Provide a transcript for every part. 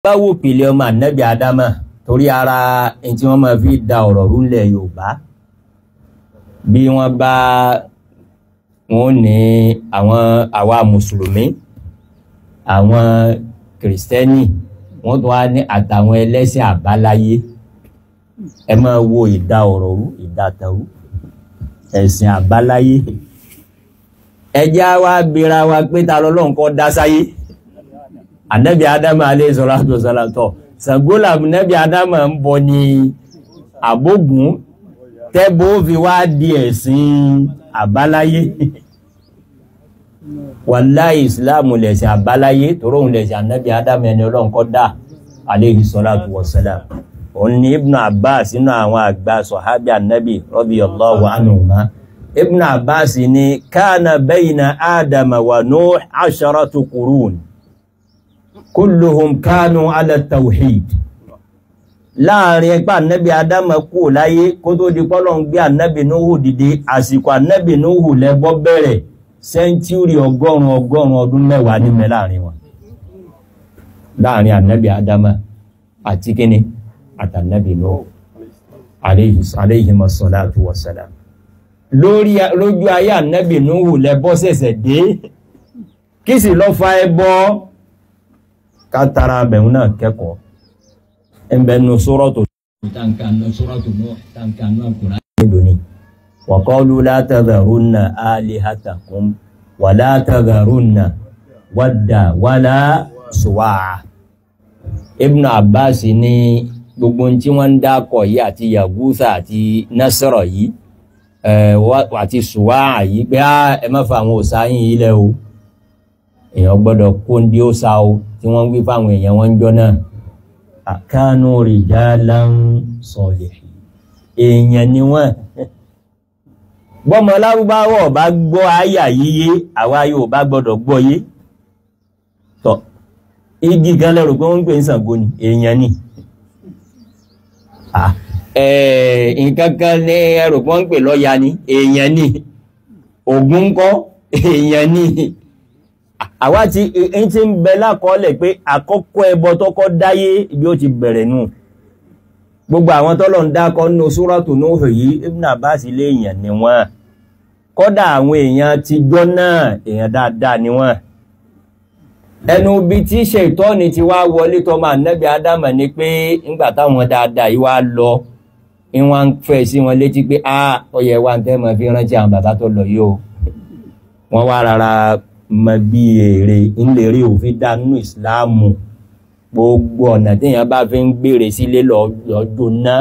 báwo pìlẹ̀ ọmọ ànábì ádámà torí ara ẹni tí wọ́n máa fi da ọ̀rọ̀ rúlẹ̀ yorùbá bí wọ́n bá wọn ní àwọn àwa mùsùlùmí àwọn kìrìsìtẹ́nì wọ́n tún wá ní àtàwọn ẹlẹ́sìn àbáláyé ẹ máa wo ìdá ọ̀rọ̀ rú ìdá tẹ̀rú ẹ̀sìn àbáláyé ẹjẹ́ wa bira wa pé ta lọ́lọ́run kọ́ dá sáyé ànábì ádámà alẹ́ sọ̀rọ̀ àtọ̀sọ̀rọ̀ tọ̀ sàgbólà ànábì ádámà ń bọ ní àbógun tẹ́bó fi wá di ẹ̀sìn àbáláyé wàláhì ìsìláàmù lẹ̀sìn àbáláyé tòróhùn lẹ̀sìn ànábì ádámà ẹni ọlọ́run kọ́ dá alayhi salatu wassalam òun ni ibn abbas nínú àwọn àgbà sọ̀hábì ànábì radiyallahu anhuma ibn abbas ni kana bayna ádámà wa nuh asharatu qurun kulluhum kanu ala tawhid láàrin ẹgbẹ́ ànábì ádámà kú láyé kó tó di pọ́lọ̀ ń gbé ànábì núhù dìde àsìkò ànábì núhù lẹ́bọ́ bẹ̀rẹ̀ sẹ́ńtúrì ọgọ́rùn ọgọ́rùn ọdún mẹ́wàá ní mẹ́ láàrin wọn láàrin ànábì ádámà àti kíni àtànábì núhù alayhima salatu wassalam lórí lójú ayé ànábì núhù lẹ́bọ́ sẹ̀sẹ̀ dé kí sì lọ́ fa ẹbọ kátara bẹ̀rún náà kẹ́kọ̀ọ́ ẹnbẹ̀nu sórọ́tò tankanú sórọ́tò náà tankanú àkùrá lónìí wa qalu la tadharunna alihatakum wa la tadharunna wadda wala suwa'a Ibn Abbas ní gbogbo tí wọ́n ń dákọ̀ yìí àti yagusa àti nasara yìí àti suwa'a yìí pé ẹ má fa àwọn òsà yìí ilẹ̀ o èèyàn gbọ́dọ̀ kóńdé òsà o tí wọ́n ń wí fáwọn èèyàn wọn ń jọ náà àkánú rijalan salihin èèyàn ni wọ́n bọ́mọ lárúbáwọ̀ bá gbọ́ àyà yíyé àwa yóò bá gbọ́dọ̀ gbọ́ yé tọ́ igi kan lẹ́rù pé wọ́n ń pè ń Ṣàngó ni èèyàn ni nǹkan kan ní ẹrù pé wọ́n ń pè lọ́ya ni èèyàn ni Ògún ńkọ́ èèyàn ni àwa ti ń ti ń bẹ lákọọ́lẹ̀ pé àkọ́kọ́ ẹbọ tọ́kọ́ dáyé ibi ó ti bẹ̀rẹ̀ nù gbogbo àwọn tọ́lọ̀ ń dákọ́ nínú Suratu Nuh yìí Ibn Abbas lé èèyàn ni wọ́n kọ́dà àwọn èèyàn ti jọ́ náà èèyàn dáadáa ni wọ́n ẹnu bí tí Ṣaitọ́ni ti wá wọlé tọ́mọ ànábì Ádámà ni pé ńgbà táwọn dáadáa yìí wá lọ ìwọ̀n ń fẹ́ sí wọn létí pé a ọyẹ wa ń tẹ́ mọ́ fi rántí àwọn bàbá tó lọ yìí o wọ́n wá rárá mọ bí èrè ńlẹ̀rí òfin dá nínú ìsìláàmù gbogbo ọ̀nà téèyàn bá fi ń gbèrè sílé lọ́jọ́ náà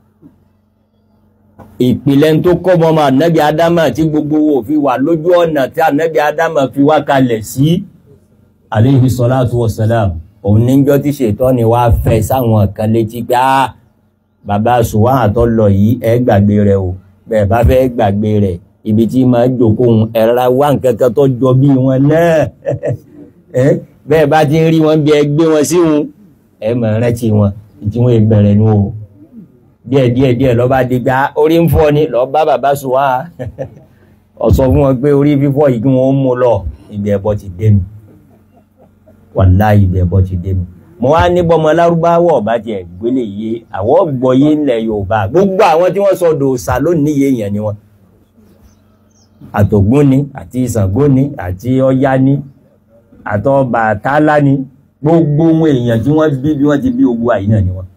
ìpìlẹ̀ tó kọ́ mọ́ ànábì ádámà tí gbogbo wo fi wà lójú ọ̀nà tí ànábì ádámà fi wá kalẹ̀ sí alayhi salatu wassalam òun níjọ́ tí Ṣaitọ́ni wá fẹ́ sáwọn kan létí pé á bàbá sùwà àtọ́ lọ yìí ẹ gbàgbé rẹ o bẹ́ẹ̀ bá fẹ́ gbàgbé rẹ̀ ibi tí máa jókòó ẹ̀rọ wá nǹkan kan tó jọ bí wọn náà bẹ́ẹ̀ bá ti ń rí wọn bí ẹ gbé wọn sí wọn ẹ mọ̀ rántí wọn tí wọ́n bẹ̀rẹ̀ nu o díẹ̀ díẹ̀ díẹ̀ lọ́ba dìgbà orí ń fọ́ ni lọ́ọ́ bá bàbá sùn wá ọ̀sọ̀ fún wọn pé orí fífọ́ yìí kí wọ́n mú lọ ibi ẹ̀bọ ti dénú wàláhì ibi ẹ̀bọ ti dénú mo wá ní bọ́mọ lárúbáwọ̀ ọba tiẹ̀ gbélé yé àwọ̀ gbọ́yé ńlẹ̀ Yorùbá gbogbo àwọn tí wọ́n sọ dòòsà lónìí yéèyàn ni wọn àtògún ni àti Ṣàngó ni àti Ọya ni àtọbàtálá ni gbogbo ohun èèyàn tí wọ́n bí bí wọ́n ti bí ogun àyínà ni wọ́n.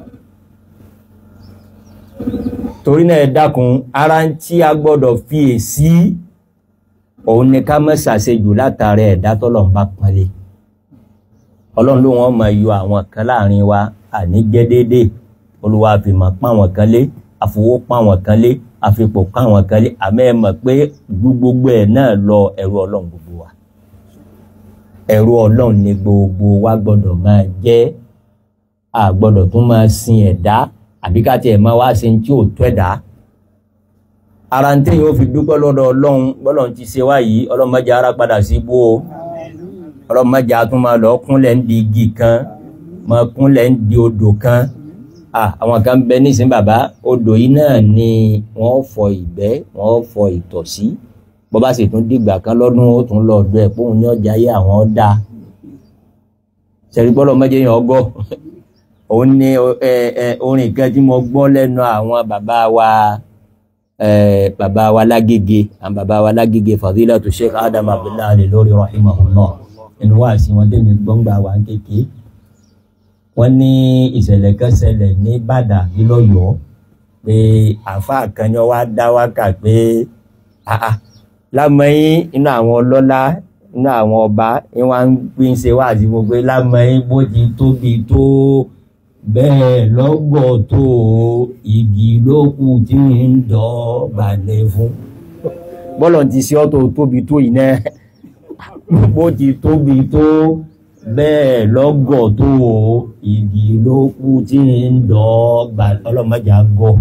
torí náà ẹ dákun ara ń tí a gbọ́dọ̀ fi èsì òun ni ká má ṣàṣejù látàrí ẹ̀dá tọ́lọ̀ ń bá pọ́nlé ọlọ́run ló wọ́n máa yọ àwọn kan láàrin wa àní jẹ́ déédéé olúwa fi máa pọ́n àwọn kan lé àfowó pọ́n àwọn kan lé àfipò pọ́n àwọn kan lé àmọ́ ẹ mọ̀ pé gbogbo ẹ̀ náà lọ ẹrú ọlọ́run gbogbo wa ẹrú ọlọ́run ni gbogbo wa gbọ́dọ̀ máa jẹ́ a gbọ́dọ̀ tún máa sin ẹ̀dá àbí ká tiẹ̀ máa wá sin tí ò tó ẹ̀dá ara ń tẹ̀yìn ó fi dúpẹ́ lọ́dọ̀ ọlọ́run bọ́lọ́run ti ṣe wá yìí ọlọ́run mẹ́jọ ara padà sí ibú o ọlọ́run mẹ́jọ tún máa lọ kúnlẹ̀ ń di igi kan máa kúnlẹ̀ ń di odò kan àwọn kan bẹ nísìn bàbá odò yìí náà ni wọ́n fọ ìgbẹ́ wọ́n fọ ìtọ̀sí bọ́ bá sì tún dìgbà kan lọ́dún ó tún lọ ọ̀dọ̀ ẹ̀ póun ní ọjà yé àwọn dá sẹ́rí bọ́lọ̀ mọ́jẹ́ yẹn ọgọ́ òun ni ẹ ẹ orin kan tí mo gbọ́ lẹ́nu àwọn bàbá wa ẹ bàbá wa lágége àwọn bàbá wa lágége fadilatu sheikh adam abdullahi alẹ́ lórí rahimahullah inú wa sí wọn tẹ́mi gbọ́ngbà wa ń kéke wọ́n ní ìṣẹ̀lẹ̀ kan ṣẹlẹ̀ ní bàdà nílọ́yọ̀ọ́ pé àáfàá kan ni wọ́n wá dá wákà pé àà lámọ́yìn inú àwọn ọlọ́lá inú àwọn ọba ni wọ́n ń pín ṣe wá àti gbogbo lámọ́yìn bó ti tóbi tó bẹ́ẹ̀ lọ́gbọ̀ tó igi lókù tí ń dọ̀ balẹ̀ fún. bọ́lọ̀ ti ṣe ọ́ tó tóbi tó yìí náà bó ti tóbi tó bẹ́ẹ̀ lọ́gọ̀ tó igi lókù tí ń dọ̀ balẹ̀ ọlọ́mọdé àgọ́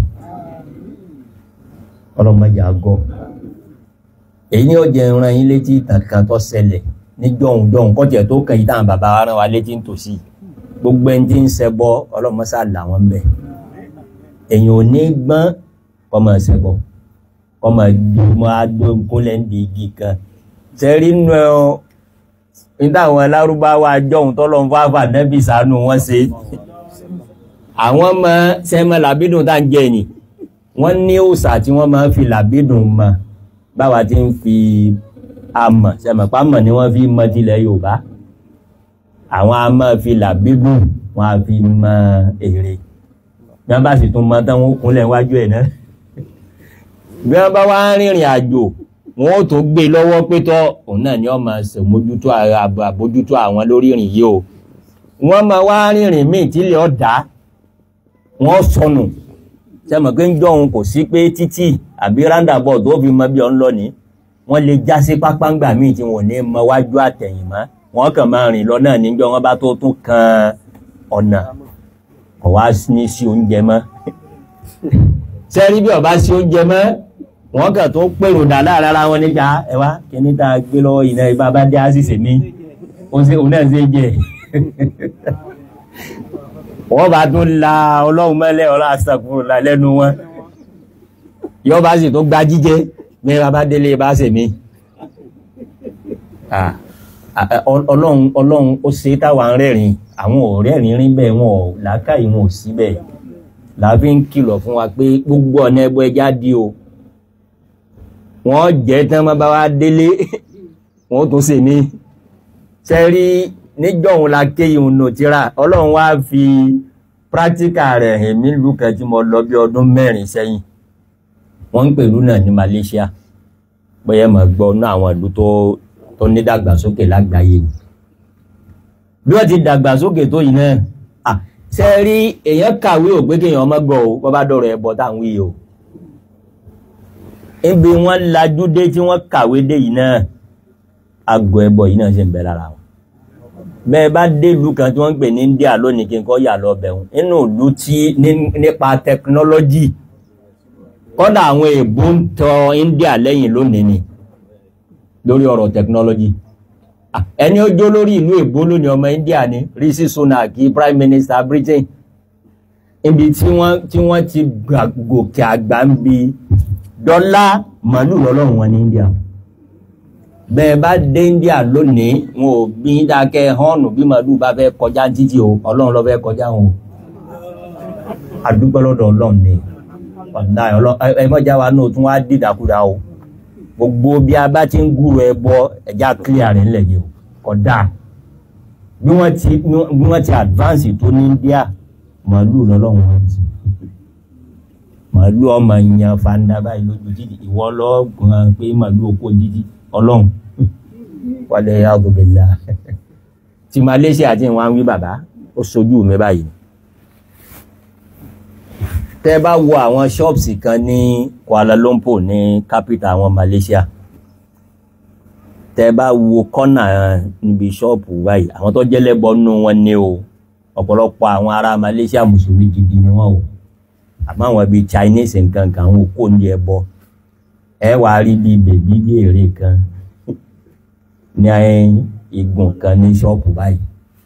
ọlọ́mọdé àgọ́ èyí ni ó jẹ ìran yín létí kankan tó ṣẹlẹ̀ ní jọ̀hún jọ̀hún kọ́jẹ̀ tó kàn yí táwọn bàbá wa rán wa létí nítòsí gbogbo ẹni tí ń ṣẹbọ ọlọ́mọṣá làwọn bẹ̀ èyàn ò ní gbọ́n kọ́mọ ṣẹbọ kọ́mọ gbọmọ adókúnlẹ̀ ń di igi kan sẹ́rí nù ẹ́ ọ́ níta àwọn alárúbáwá jọ̀hún tọ́lọ́ ń fọ́ àfà nẹ́bí sànù wọn ṣe àwọn ọmọ sẹ́mọ làbídùn tá à ń jẹ ni wọ́n ní òòṣà tí wọ́n máa ń fi làbídùn mọ́ báwa ti ń fi amọ̀ sẹ́mọ̀ pámọ̀ ni wọ́n fi mọ tilẹ̀ Yorùbá àwọn a máa fi làbídùn wọn a fi mọ èrè bí wọ́n bá sì tún mọ tán wọn kúnlẹ̀ wájú ẹ̀ náà bí wọ́n bá wá rìnrìn àjò wọn ò tó gbé lọ́wọ́ pé tọ́ òun náà ni wọ́n máa ṣàmójútó àbójútó àwọn lórí ìrìn yìí o wọ́n máa wá rìnrìn míì tílẹ̀ ọ̀dá wọ́n sọnù sẹ́mọ̀ pé ń jọ̀hún kò sí pé títì àbí roundabout tó fi mọ bí ọ ń lọ ní wọ́n lè já sí pápángbà míì tí wọ́n ní mọ wájú àtẹ̀yìn mọ́ wọ́n kàn máa rìn lọ náà níjọ́ wọn bá tó tún kan ọ̀nà kò wá ní sí oúnjẹ mọ́ sẹ́rí bí ọba sí oúnjẹ mọ́ wọ́n kàn tó pèrò dà láàrin ara wọn níta ẹ wá kíní tá a gbé lọ́wọ́ yìí náà ibà bá dé àṣìṣe mi òun náà ṣe jẹ wọ́n bá tún la ọlọ́run mẹ́lẹ̀ ọlá àṣàkùrù là lẹ́nu wọn yọ́ bá sì tó gba jíjẹ bí wọ́n bá délé bá ṣe mí ọlọ́run ọlọ́run ó ṣe táwa ń rẹ́rìn àwọn ò rẹ́rìn rí bẹ́ẹ̀ wọn ò làákàyè wọn ò sí bẹ́ẹ̀ làbí ń kìlọ̀ fún wa pé gbogbo ọ̀nà ẹbọ ẹja di o wọ́n jẹ́ tán bá wá délé wọ́n tún ṣe mí sẹ́rí níjọ́hun la ké ìhun nù tíra ọlọ́run wá fi pírátíkà rẹ̀ hàn mí lùkẹ́ tí mo lọ bí ọdún mẹ́rin sẹ́yìn wọ́n ń pèlú náà ní Malaysia bóyá mọ̀ gbọ́ ní àwọn ìlú tó tó ní dàgbàsókè lágbàáyé ni bí wọ́n ti dàgbàsókè tó yìí náà à ṣe rí èèyàn kàwé ò pé kéèyàn ọmọ gbọ́ o bọ́ bá dọ̀rọ̀ ẹbọ táwọn yìí o ibi wọ́n lajú dé tí wọ́n kàwé dé yìí náà àgọ́ ẹbọ yìí náà ṣe ń bẹ lára wọn bẹ́ẹ̀ bá dé ìlú kan tí wọ́n ń pè ní India lónìí kí n kọ́ yà lọ bẹ̀rù nínú ìlú tí nípa tẹkinọ́lọ́jì kọ́dà àwọn èèbó ń tọ India lẹ́yìn lónìí ni lórí ọ̀rọ̀ tẹkinọ́lọ́jì ẹni ó jó lórí ìlú èèbó lónìí ọmọ India ni Rishi Sunak Prime Minister Britain ibi tí wọ́n tí wọ́n ti gòkè àgbà ń bi dọ́là màálù lọ́lọ́run wọn ní India bẹ́ẹ̀ bá dé India lónìí wọn ò bí dákẹ́ họ́ọ̀nù bí màálù bá fẹ́ kọjá títí o ọlọ́run ló fẹ́ kọjá wọn o àdúgbò lọ́dọ̀ ọlọ́run ni ọ̀dà ẹ mọ́jà wa náà tún wá dìdàkudà o gbogbo bí a bá ti ń gúrò ẹ bọ ẹja clear rẹ ńlẹ̀ yìí o kódà bí wọ́n ti bí wọ́n ti advance tó ní India màálù lọ́lọ́run wọn ti màálù ọmọ ìyàn fanda báyìí lójú títì ìwọ lọ́gbọ̀n pé màálù oko jíjí ọlọ́run wàlẹ̀ àgùnbẹ̀là ti Malaysia àti ìwọ̀n wí bàbá ó sojú mi báyìí tẹ́ bá wo àwọn ṣọ́ọ̀bù kan ní Kuala Lumpur ní capital àwọn Malaysia tẹ́ bá wo kọ́nà níbi ṣọ́ọ̀bù báyìí àwọn tó jẹ́lẹ́bọ nù wọn ní o ọ̀pọ̀lọpọ̀ àwọn ará Malaysia mùsùlùmí gidi ni wọ́n o àmọ́ àwọn bíi Chinese nǹkan kan àwọn òkú ní ẹbọ ẹ wàá rí bíi bèbí bí èrè kan ní igun kan ní ṣọ́ọ̀bù báyìí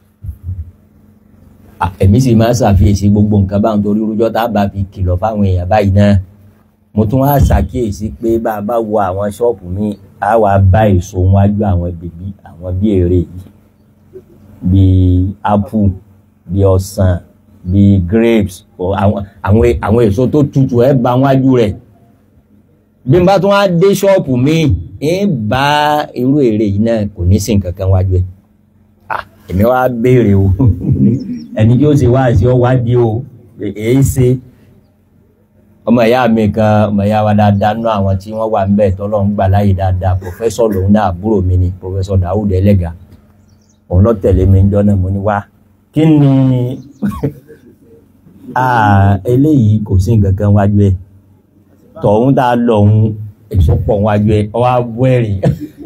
èmi sì máa ń ṣàfiyèsí gbogbo nǹkan báwọn torí rújọ́ tá a bá fi kìlọ̀ fáwọn èèyàn báyìí náà mo tún wá ṣàkíyèsí pé bá a bá wo àwọn ṣọ́ọ̀bù mi á wà bá èso wájú àwọn bèbí àwọn bí èrè yìí bíi apple bíi ọsàn bíi grapes o àwọn àwọn àwọn èso tó tutù ẹ bá wájú rẹ̀ bí n bá tún wá dé ṣọ́ọ̀pù mi ń bá irú èrè yìí náà kò ní sí nǹkan kan wájú ẹ̀ ah èmi wá béèrè o ẹni tí ó ṣe wá sí ọ wádìí o èé ṣe ọmọ ìyá mi kan ọmọ ìyá wa dáadáa nú àwọn tí wọ́n wà ń bẹ̀ tọ́lọ́ ń gbà láyè dáadáa pòfẹ́sọ̀ lòun náà àbúrò mi ni pòfẹ́sọ̀ Dawud Ẹlẹ́gà òun lọ tẹ̀lé mi jọ náà mo ní wá kí ni ah eléyìí kò sí nǹkan kan wájú ẹ̀ tọ̀hún tá a lọ òun èso pọ̀ wájú ẹ̀ ọ wá bọ́ ẹ̀rìn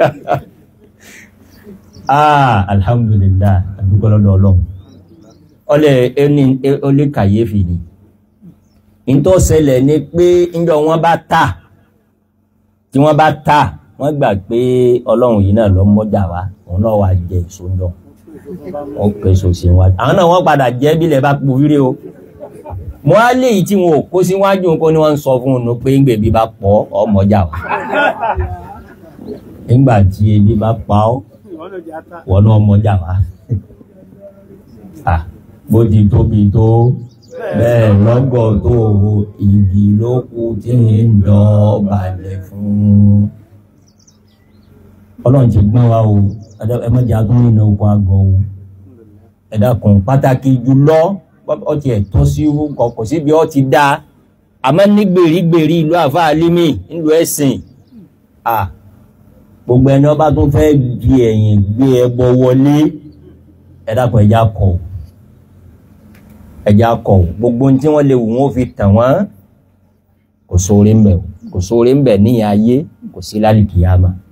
ah alhamdulilayi adúgbò lọ́dọ̀ ọlọ́run ọlẹ ẹni ọlẹ kàyéfì ni ntọ́ ṣẹlẹ̀ ni pé ńjọ wọn bá tà tí wọ́n bá tà wọ́n gbà pé ọlọ́run yìí náà lọ mọ́jà wá òun náà wàá jẹ èso ńjọ wọn kọ èso sí wájú àwọn náà wọ́n padà jẹ́ bílẹ̀ bá po wíre o mo á lé yìí tí wọn ò kó síwájú nǹkan ni wọ́n ń sọ fún un pé ńgbè bí bá pọ̀ ọ́ mọ́jà wá nígbà tí ebi bá pa ọ́ wọ́n náà mọ́jà wá bó ti tóbi tó bẹ́ẹ̀ lọ́gọ̀ tó igi ló kù tí ń dán balẹ̀ fún. ọlọ́run ti gbọ́n wa o ẹ má jẹ́ àtúnwò iná oko àgọ́ o ẹ dákun pàtàkì jùlọ ọ ti ẹ̀ tọ́ sí kọ̀kọ̀ síbi ọ ti dá àmọ́ ní gbèrígbèrí ìlú àfáà límì ńlú ẹ̀sìn gbogbo ẹni ọba tó fẹ́ di ẹ̀yìn gbé ẹbọ wọlé ẹ dákun ẹ̀já kọ̀ o ẹja kọ gbogbo tí wọn lè wù wọn fi tàn wọn kò sóore ń bẹ kò sóore ń bẹ ní ayé kò sí lálìkìyàmá